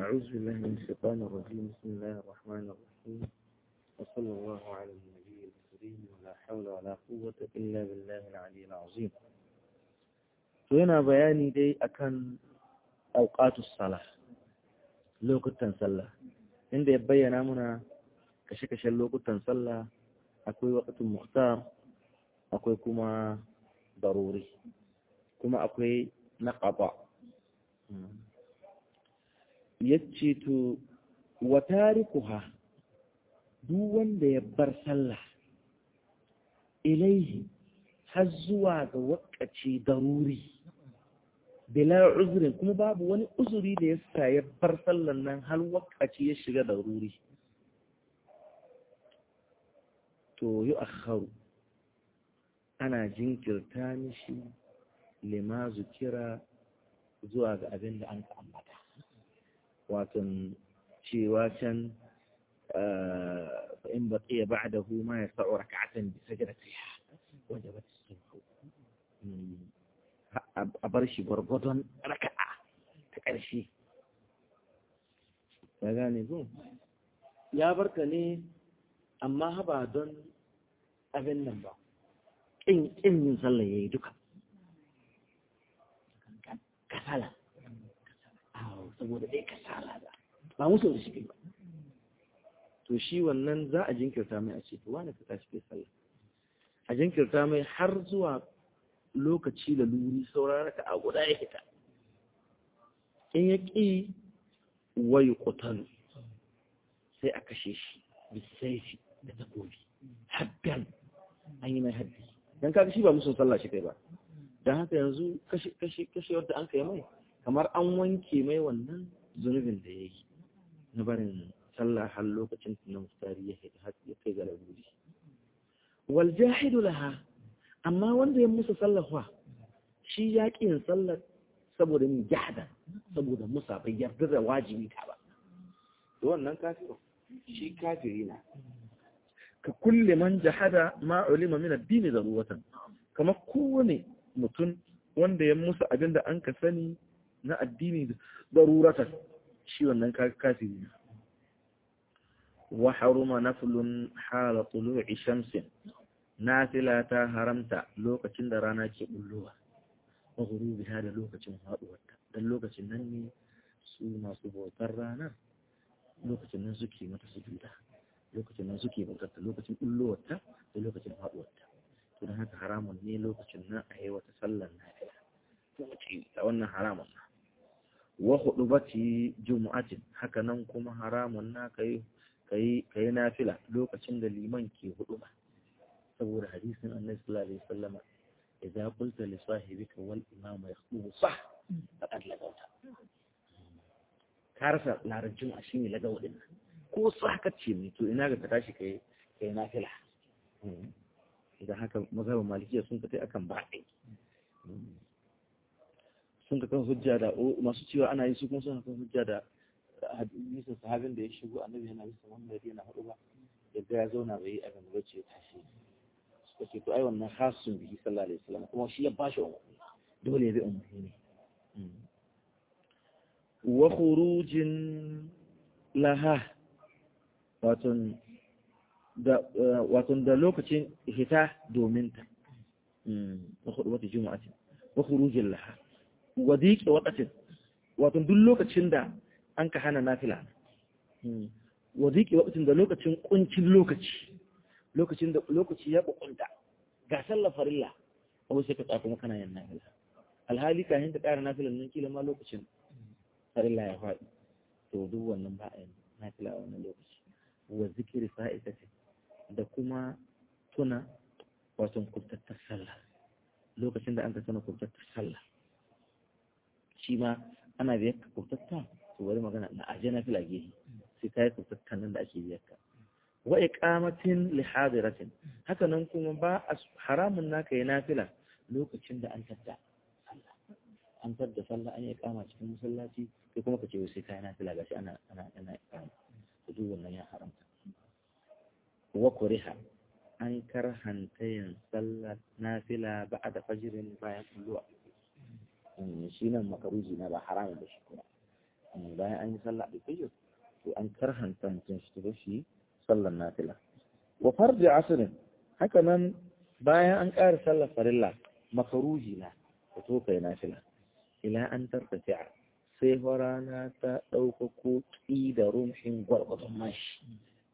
أعوذ بالله من الشيطان الرجيم بسم الله الرحمن الرحيم وصلى الله على النبي الكريم ولا حول ولا قوة إلا بالله العلي العظيم هنا بياني دي أكن أوقات الصلاة لوكتن صلاة عند يبين منا كشكش لوكتن صلاة أكوي وقت مختار أكوي كما ضروري كما أكوي نقطع yace to wa tarikuha duk wanda ya bar sallah ilaihi har zuwa ga wakaci daruri bila uzrin kuma babu wani uzuri da ya sa ya bar sallan nan har wakaci ya shiga daruri to yi akharu ana jinkirta mishi lima zukira zuwa ga abin da an ka ambata watan cewa can in baqiya ba'dahu ma yasa'u rak'atan bi sajdatiha wajabat as-subh a bar shi gwargwadon raka'a ta ƙarshe ya gane ko ya barka ne amma haba don abin nan ba ƙin yin sallah yayi duka kasala saboda ɗaya kasala da ba musu da shi ba to shi wannan za a jinkirta mai a ce to wani ka tashi kai sallah a jinkirta mai har zuwa lokaci da luri saurara ka a guda ya fita in ya ƙi wai ƙutalu sai a kashe shi bisaifi da takobi haddan an yi mai haddi don kaga shi ba musu sallah shi kai ba don haka yanzu kashe wadda an kai mai kamar an wanke mai wannan zunubin da ya yi na barin sallah har lokacin na mustari ya kai ga laburi wal jahidu laha amma wanda ya musa sallah shi ya ƙi yin sallar saboda min jahada saboda musa bai yarda da wajibi ta ba to wannan kafiru shi kafiri na ka kulle man jahada ma ulima min addini daruratan kamar kowane mutum wanda ya musa abinda an ka sani na addini daruratan shi wannan kafiri ne wa haruma naflun hala tulu'i shamsin nafila ta haramta lokacin da rana ke bullowa wa ghurubiha da lokacin haduwarta dan lokacin nan ne su masu bautar ranar lokacin nan suke mata sujuda lokacin nan suke bautar ta lokacin bullowarta da lokacin haduwarta to dan haka haramun ne lokacin nan a yi wata sallar nafila a wannan haramun na wa hudubati jumu'atin haka nan kuma haramun na kai kai kai nafila lokacin da liman ke huduba saboda hadisin annabi sallallahu alaihi wasallam idza qulta li sahibika wal imam yakhubu sah faqad lagawta karsa larabcin a shine lagawa din ko sah kace ne to ina ga ka tashi kai kai nafila idan haka mazhabin malikiya sun ka tai akan ba'i sun ka kan hujja da masu cewa ana yi su kuma suna kan hujja da hadisin sahabin da ya shigo annabi yana bisa wanda yana hudu ba yadda ya zauna bai yi abin da ce tashi suka ce to ai wannan hasun bihi sallallahu alaihi wasallam kuma shi ya bashi umarni dole ya bi umarni ne wa khurujin laha waton da waton da lokacin hita domin ta wa khurujin jumu'atin wa khurujin laha wa diƙe waƙatin wato duk lokacin da an ka hana nafila wa diƙe waƙatin da lokacin ƙuncin lokaci lokacin da lokaci ya bukunta ga sallar farilla abu sai ka tsaya kuma kana yin nafila alhali ka hinta ƙara nafilan nan kila ma lokacin farilla ya faɗi to duk wannan ba a yin nafila a wannan lokaci wa zikiri fa'itatin da kuma tuna wato kubtattar sallah lokacin da an ka tuna kubtattar sallah shi ma ana biyar ka kyautatta to bari magana na aje na fila gehe sai ka yi kyautattan nan da ake biyar ka wa iqamatin li hadiratin haka nan kuma ba haramun naka yi nafila lokacin da an tadda sallah an tadda sallah an yi iqama cikin masallaci sai kuma ka ce sai ka yi nafila gashi ana ana ana iqama to duk wannan ya haramta wa kuriha an karhanta yin sallar nafila ba'da fajrin bayan kulluwa shi nan makaruji na ba haramun da shi kuma bayan an yi sallah alfijir to an karhanta mutum shi tafi shi sallar nafila wa farji asirin haka nan bayan an ƙara sallar farilla makaruhi na ka to kai nafila ila an tartafi'a sai rana ta ɗauka ko ƙi da rumshin gwargwadon mashi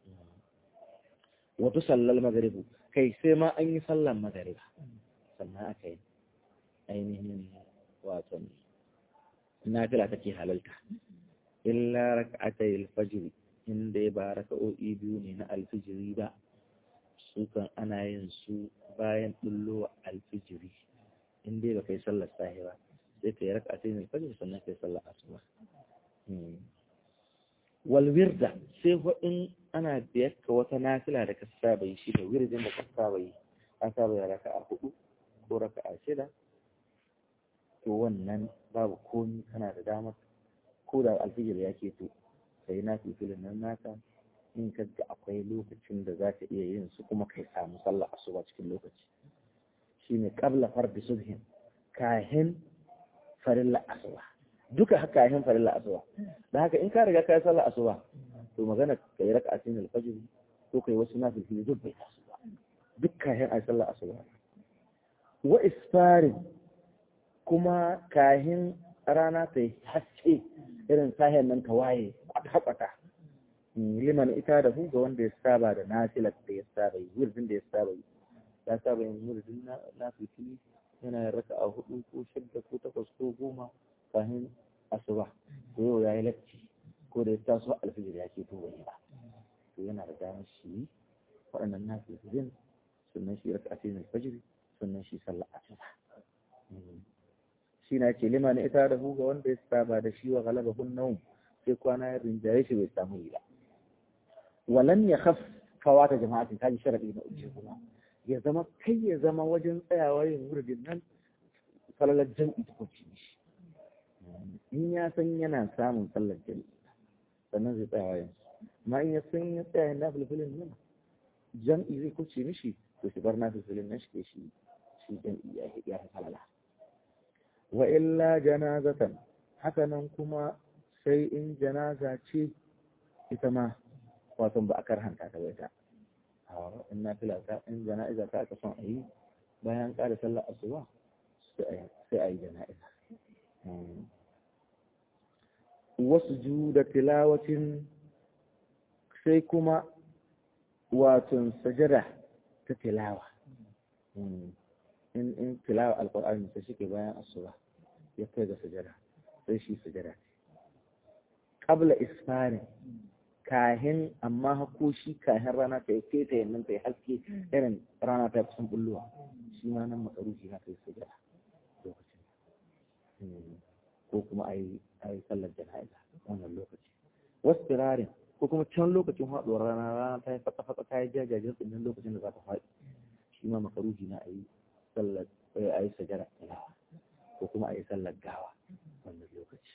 wata sallar magaribu kai sai ma an yi sallar magariba sannan aka yi ainihin waton nafila take halalta illa raka'atay al-fajr inda ba raka'o'i biyu ne na alfijiri ba su kan ana yin su bayan bullo alfijiri inda ba kai sallar sahi ba sai kai raka'atay al-fajr sannan kai sallar asuba wal wirda sai ko in ana biyar ka wata nafila da ka saba yi shi da wirdin da ka saba yi ka saba yi raka'a hudu ko raka'a shida to wannan babu komi kana da damar ko da alfijir ya ke to sai na filin nan naka in ka ga akwai lokacin da za ka iya yin su kuma kai samu sallah asuba cikin lokaci shine qabla fardi subhin kahin farilla asuba duka haka kahin farilla asuba dan haka in ka riga ka yi sallah asuba to magana ka yi raka'atin alfajr ko kai wasu nafil duk bai tasu ba duk kahin ai sallah asuba wa isfarin kuma kahin rana ta yi haske irin sahen nan ta waye kwata-kwata liman ita da hu ga wanda ya saba da nafilar da ya saba yi wurin da ya saba yi ya saba yin wurin na fitili yana yin raka a hudu ko shidda ko takwas ko goma kahin asuba ko yau ya yi latti ko da ya taso alfijir ya ke tuba ba to yana da damar shi waɗannan nafilin sannan shi raka a cikin alfajiri sannan shi sallah asuba shi na ce liman ita da ga wanda ya saba da shi wa galaba hun naum sai kwana ya rinjaye shi bai samu yi ba walan ya khaf fawata jama'atin kaji sharadi na uku kuma ya zama kai ya zama wajen tsayawa yin wurin nan salalar jam'i ta kwaci shi in ya san yana samun sallar jam'i sannan zai tsayawa yin amma in ya san ya tsaya na filfilin nan jam'i zai kwace mishi to shi bar na filfilin nan shi ke shi shi jam'i ya fi falala wa illa janazatan hakanan kuma sai in janaza ce ita ma wato ba a karhanta ta bai ta in na fila ta in jana'iza ta aka son a yi bayan ƙara sallar asuba sai a yi jana'iza wasu ju da tilawacin sai kuma wato sajada ta tilawa in in tilawa alqur'ani sai shi ke bayan asuba ya kai ga sujada sai shi sujada qabla isfari kahin amma hako shi kahin rana ta yi feta yannan ta yi haske irin rana ta kusan bulluwa shi ma nan makaruki na kai sujada lokacin ko kuma a yi sallar jana'iza wannan lokaci wasu firarin ko kuma can lokacin haɗuwar rana rana ta yi fata-fata ta yi jajajen tsinin lokacin da za ta faɗi shi ma makaruki na a yi sallar a yi sajara ko kuma a yi sallar gawa wannan lokaci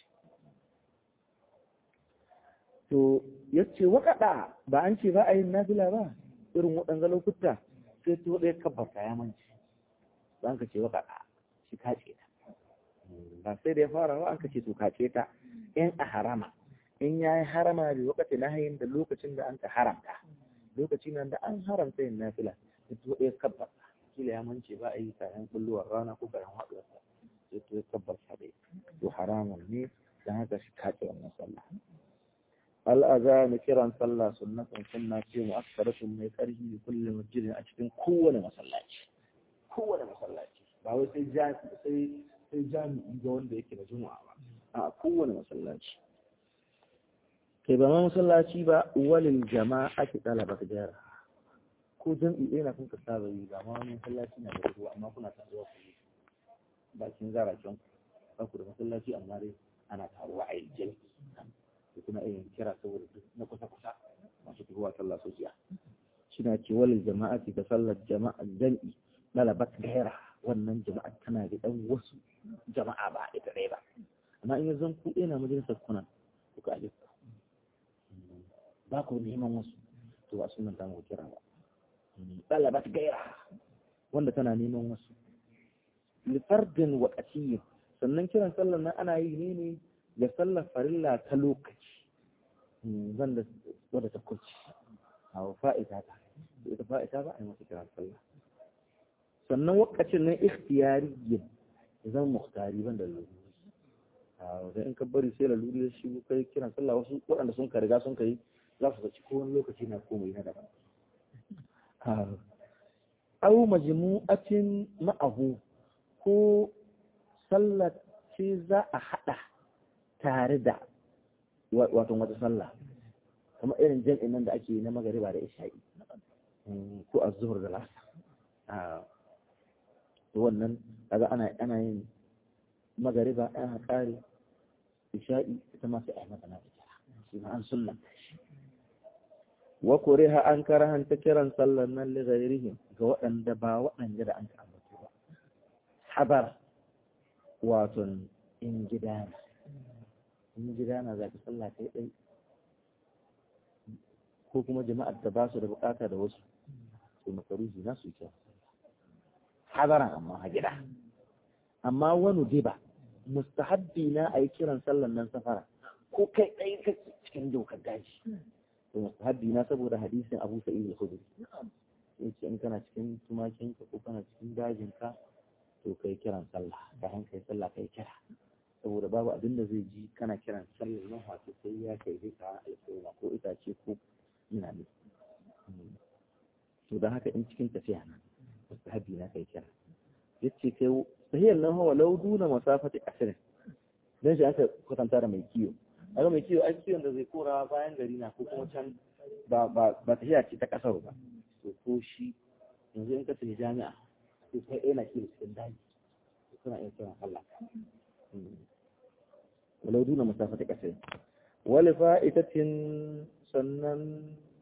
to ya ce waƙaɗa ba an ce ba a yin nafila ba irin waɗanga lokuta sai to ɗaya kabbata ya manci ba an ka ce waƙaɗa shi kace ta ba sai da ya fara ba an ka ce to kace ta in a harama in ya yi harama da lokacin na hayin da lokacin da an ka haramta lokacin nan da an haramta yin nafila sai to ɗaya kabbata kila ya mance ba a yi kayan kulluwar rana ko kayan haɗuwarsa sai to ya kabbata dai to haramun ne don haka shi kace wannan sallah al'azanu kiran sallah sunnatun sunna ce mu'akkaratun mai ƙarfi da kullum masjidin a cikin kowane masallaci kowane masallaci ba wai sai sai sai jami'i ga wanda yake da juma'a ba a kowane masallaci kai ba ma masallaci ba walil jama'a ki talaba ta jara ko jam'i ɗaya na kun ka saba yi ba ma wani masallaci na da ruwa amma kuna taruwa ku yi bakin zaracen ku da masallaci amma dai ana taruwa a yi jami'i da kuma irin kira saboda na kusa-kusa masu tuhuwa sallah sosiya shina ce walil jama'ati da sallar jama'a jam'i lalabat gaira wannan jama'a tana da ɗan wasu jama'a ba ita ɗaya ba amma in yanzu ku ɗaya na majalisar kuna kuka alif ba ku neman wasu to ba sunan ta mu kira ba lalabat gaira wanda tana neman wasu lifardin waƙatiyyin sannan kiran sallar nan ana yi ne ne ga sallar farilla ta lokaci zan da wadda ta kuci a fa'ita ta ita fa'ita ba a yi masa kiran sallah sannan wakacin nan ikhtiyari yin zan muhtari ban da laluri da in ka bari sai laluri ya shigo kai kiran sallah wasu waɗanda sun ka riga sun ka yi za su zaci kowane lokaci na komai na daban au majmu'atin ma'ahu ko sallar ce za a haɗa tare da wato wata sallah kamar irin jam'in nan da ake na magariba da isha'i ko a zuhur da lasa wannan kaga ana ana yin magariba ana kare isha'i ita ma sai a yi mata na ita shi ma an sunna wa kuriha an karahanta kiran sallar nan li ghairihim ga waɗanda ba waɗanda da an ka ambato ba habar wato in gidana in gidana za ka sallah kai ɗai ko kuma jama'ar da ba su da bukata da wasu to makaruhi na su kyau hadaran amma a gida amma wani diba mustahabbi na a yi kiran sallan nan safara ko kai ɗai ka cikin dokar daji to mustahabbi na saboda hadisin abu sa'id al-khudri yace in kana cikin tumakinka ko kana cikin dajinka to kai kiran sallah ka kai sallah kai kira saboda babu abin da zai ji kana kiran sallar nan wato sai ya kai zai ka alƙawma ko itace ko ina ne to da haka in cikin tafiya nan mustahabi na kai kira yace kai sahiyar nan hawa lau duna masafati asirin dan shi aka kwatanta da mai kiyo aga mai kiyo ai kiyon da zai kora bayan gari na ko kuma can ba ba ba tafiya ce ta kasar ba to ko shi yanzu in ka tafi jami'a to kai ina kiyo cikin daji suna iya kiran Allah ولو دون مسافة كثير ولفائتة سنن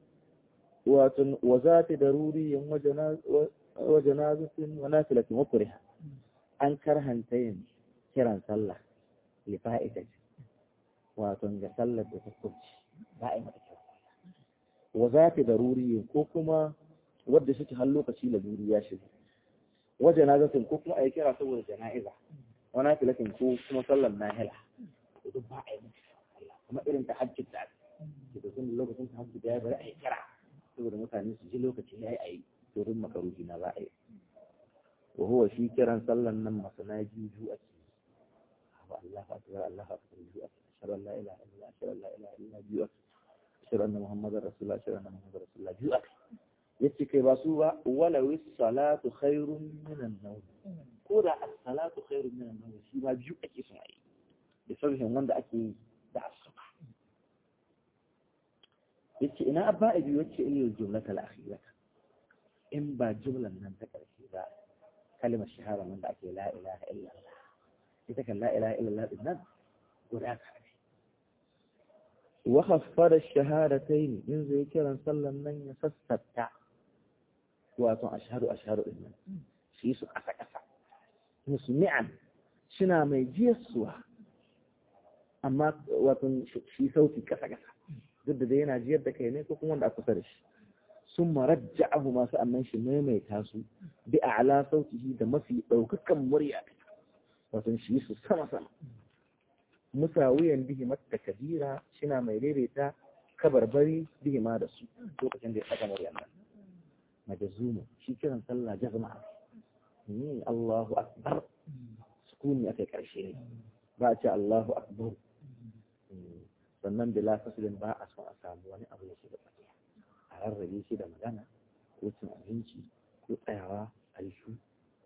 وذات ضروري وجنازة ونافلة وكرها أن كرهنتين كران صلى لفائتة واتن صلى بتكبش دائما وذات ضروري كوكما wadda suke har lokaci da duri ya shiga wajen nazatin ko kuma a yi kira saboda jana'iza wani filatin ko kuma sallar nahila duk ba a yi kuma irin ta hajji da ake da sun lokacin ta hajji da ya bari a yi kira saboda mutane su ji lokaci ya yi a yi turin makaruhi na za a yi wa huwa shi kiran sallan nan masana biyu biyu ake wa Allah akbar Allah akbar biyu ake ashhadu an la ilaha illa ashhadu an la ilaha illa biyu ake ashhadu anna muhammadar rasulullah ashhadu anna muhammadar rasulullah biyu ake yace kai ba su ba wala wis salatu khairun minan nawm ko da as-salatu khairun minan nawm shi ma biyu ake son a yi da sarhin wanda ake yi da asuba yace ina abba abi wacce ilil jumlata al-akhirata in ba jumlan nan ta karshe ba kalmar shahara nan da ake la ilaha illa Allah ita kan la ilaha illa Allah din nan guda ka ne wa khaffara ash-shahadatayn in zai kiran sallan nan ya sassata wato ashhadu ashhadu din nan shi su kasa kasa musmi'an shina mai jiyarsuwa amma wato shi sauti kasa-kasa duk da yana jiyar da kai ne ko kuma wanda aka kusa da shi sun marajja'ahu masu annan shi maimaita su bi a'la sautihi da mafi ɗaukakan murya wato shi su sama-sama musawiyan bihi matta kabira shina mai daidaita kabarbari bihi ma da su lokacin da ya saka murya nan majazumu shi kiran sallah jazma ni Allahu akbar sukuni akai karshe ne ba a ce Allahu akbar sannan bila fasilin ba a son a samu wani abu da shi da tsakiya a rarrabe shi da magana ko cin abinci ko tsayawa a yi shu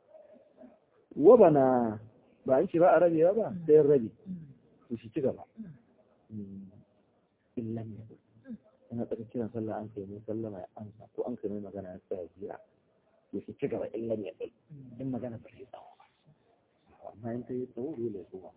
wabana ba an ce ba a rabewa ba sai rabe to shi ci gaba illan ya ina tsaka kiran sallah an kai mai sallama ya amsa ko an kai mai magana ya tsaya jira ya shi ci gaba illan ya ɗai in magana ba ta yi tsawo ba amma in ta yi tsawo dole ya koma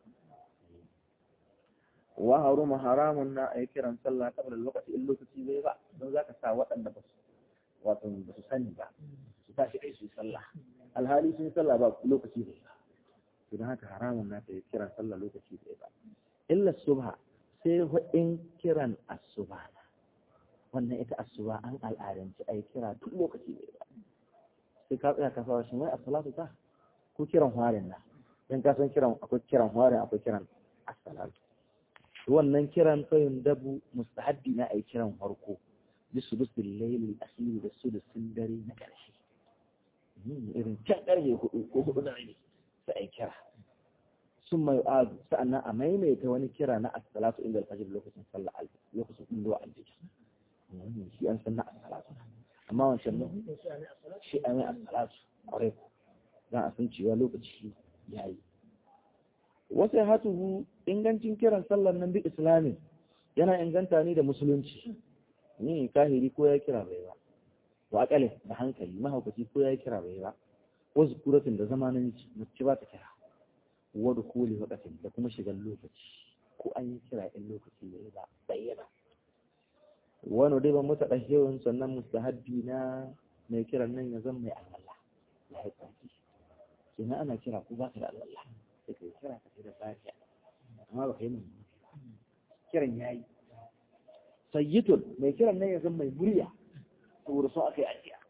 wa haruma haramun na a yi kiran sallah kabla lokaci in lokaci zai ba don za ka sa waɗanda ba su wato ba su sani ba su tashi kai su yi sallah alhali sun yi sallah ba lokaci zai ba don haka haramun na ta yi kiran sallah lokaci zai ba illa subha sai in kiran asuba na wannan ita asuba an al'adanci a yi kira duk lokaci zai ba sai ka tsaya ka fara shi wai as-salatu ta ko kiran hwarin na dan ka san kiran akwai kiran hwarin akwai kiran as-salatu wannan kiran fayin dabu mustahabbi na ai kiran farko bi sudusul layl al-akhir da sudusin dare na ƙarshe irin can ƙarfe hudu ko hudu da rabi sai ai kira sun mai adu sa'annan a maimaita wani kira na as-salatu inda al-fajr lokacin sallah lokacin inda al-fajr shi an san na as-salatu amma wancan nan shi a mai as-salatu ƙwarai za a san cewa lokaci ya yi wasu hatuhu ingancin kiran sallar nan bi islamin yana inganta ni da musulunci ni kahiri ko ya kira bai ba wa akalin da hankali mahaukaci ko ya kira bai ba wasu kuratin da zamanin mace ba ta kira wadda koli wakatin da kuma shigar lokaci ko an yi kira in lokaci ya yi ba bayyana wani dai ban mutu ɗahewin sannan mustahabbi na mai kiran nan ya zama mai alwala ya yi tsaki kenan ana kira ko ba ka da alwala sai ka kira ka ce da lafiya amma ba ka yi mun kiran ya yi sayyidun mai kiran nan ya zama mai murya saboda sun aka yi ajiya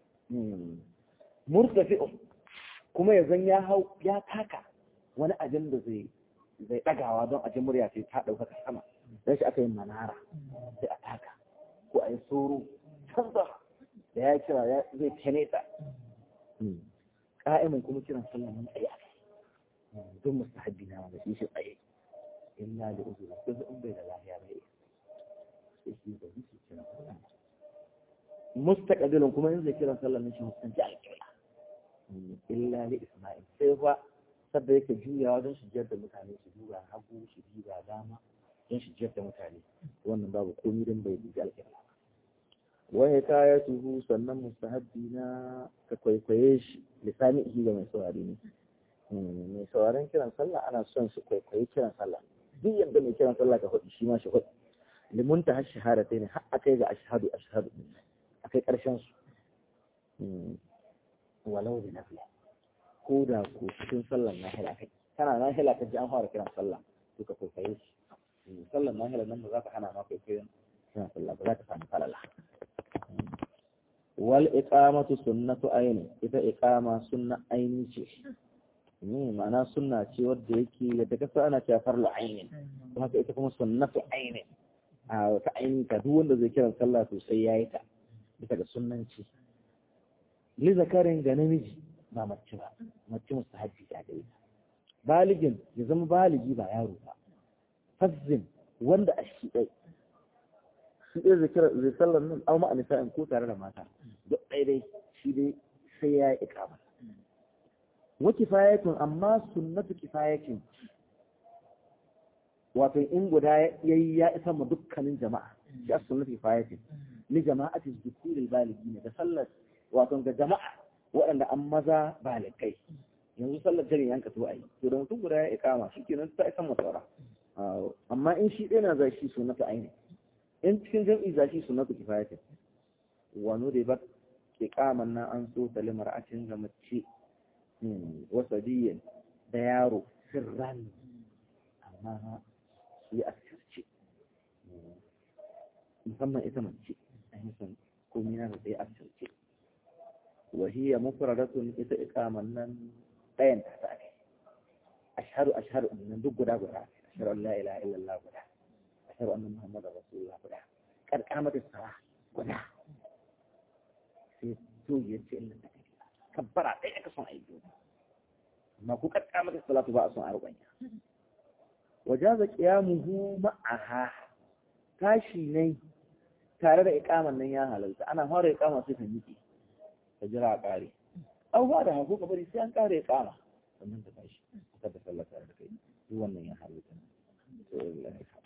murtafi'un kuma ya zan ya hau ya taka wani abin da zai zai ɗagawa don ajin murya sai ta ɗaukaka sama don shi aka yi manara sai a taka ko a yi soro can sama da ya kira zai keneta ƙa'imin kuma kiran sallah mun tsaye don mustahabbi na wanda shi shi tsaye illa da uzuri ko in bai da lafiya bai sai shi da shi kiran sallah mustaqbilun kuma in zai kiran sallah ne shi mustanci alƙibla illa li isma'il sai fa sabda yake juyawa don shi jiyar da mutane su duba hagu shi duba dama don shi jiyar da mutane wannan babu komai don bai dubi alƙibla waya kaya tuhu sannan mustahabbi na ka kwaikwaye shi lisani ihi ga mai saurari ne mai sauraron kiran sallah ana son su kwaikwayi kiran sallah duk yadda mai kiran sallah ka hudu shi ma shi hudu limunta har shahada ta ne har akai ga ashhadu ashhadu akai karshen su walau da nafila ko da ko cikin sallar nahila kai kana nahila ka ji an fara kiran sallah to ka kwaikwaye shi sallar nahila nan ba za ka hana ma kwaikwayon kiran sallah ba za ka samu falala wal iqamatu sunnatu aini ita iqama sunna aini ce ne ma'ana sunna ce wadda yake yadda kasa ana cewa farlu aini kuma haka ita kuma sunnatu aini a wata aini ta duk wanda zai kiran sallah to sai yayi ta bisa ga sunnanci li zakarin ga namiji ba mace ba mace mustahabbi ta gare ta baligin ya zama baligi ba yaro ba fazzin wanda a shi dai shi ɗaya zai kira zai sallar nan au ma'a nisa'in ko tare da mata duk ɗaya dai shi dai sai ya yi ikama wa kifayatun amma sunnatu kifayatin wato in guda yayi ya isa ma dukkanin jama'a shi as sunnatu kifayatin li jama'ati dhukuril baligin da sallar wato ga jama'a waɗanda an maza balikai yanzu sallar dare yanka to ayi to da mutum guda ya ikama shikenan ta isa mutara amma in shi ɗaya na zai shi sunnatu aini in cikin jam'i za shi sunnatu kifayatin wani da ba ke kaman nan an so ta limar'atin ga mace wasadiyin da yaro sirran amma su yi asirce musamman ita mace a nisan komi na da ta yi asirce wahiyya mufradatun ita ikaman nan ɗayan ta ta ake ashharu ashharu nan duk guda guda ashharu an la ilaha illallah guda ashhadu anna muhammadar rasulullah guda kar kamata sara guda sai to yace inna ta kabbara ɗaya aka son aiki amma ku kar kamata salatu ba a son arba'in wajaza qiyamuhu ma'aha tashi ne tare da iqaman nan ya halalta ana fara iqama sai ta miƙe ta jira a ƙare au ba da hako ka bari sai an ƙare iqama sannan ta tashi ta da sallah tare da kai duk wannan ya halalta